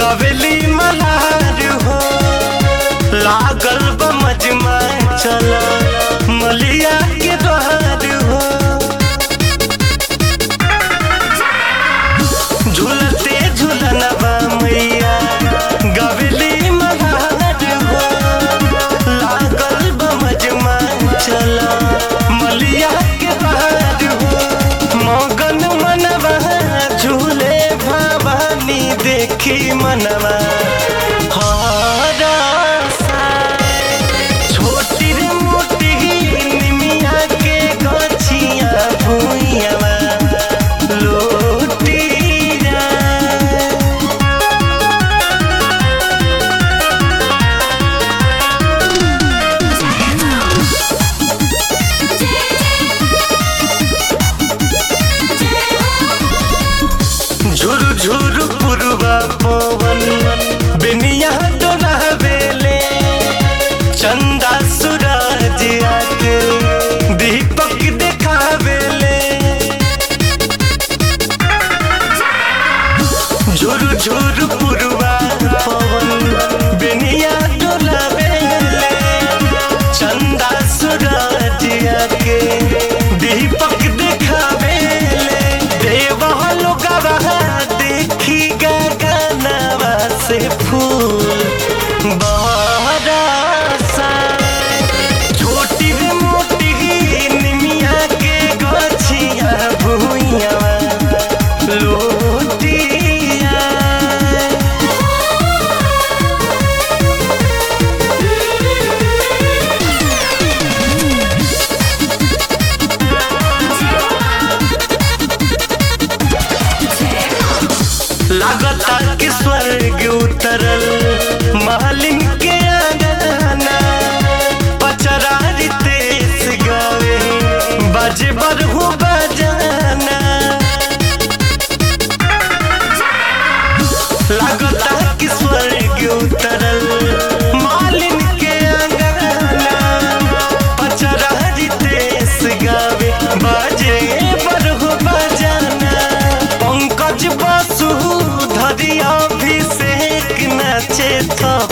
गवेली मल्हार हो लागल बा मजमा चला मलिया के द्वार हो झूलते झूलनवा मैया गवेली मल्हार हो लागल बा मजमा चला मलिया के द्वार हो मगन मनवा झूले भवानी देखी मनवा हरसा छोटी रे मोटी निमिया के गछिया भुइयावा लोटीरा झुरु झुरु पुरवा पवन बिनिया डोलावेले चंदा सूरज आके दीपक देखावेले झुरु झुरु पुरवा पवन बिनिया डोलावेले चंदा सूरज आके दीपक देखावेले देवा लोगवा देखी गगनवा से फूल बरसा छोटी रे मोटी निमिया के गछिया भुइया लोटिया लागता कि स्वर्ग उतरल मालिन के आंगना पचरारी तेस गावे बाजे बरहु बजाना लागता कि स्वर्ग उतरल मालिन के आंगना पचरारी तेस गावे बाजे बरहु बजाना पंकज बसु धरी अभिषेक नाचे थप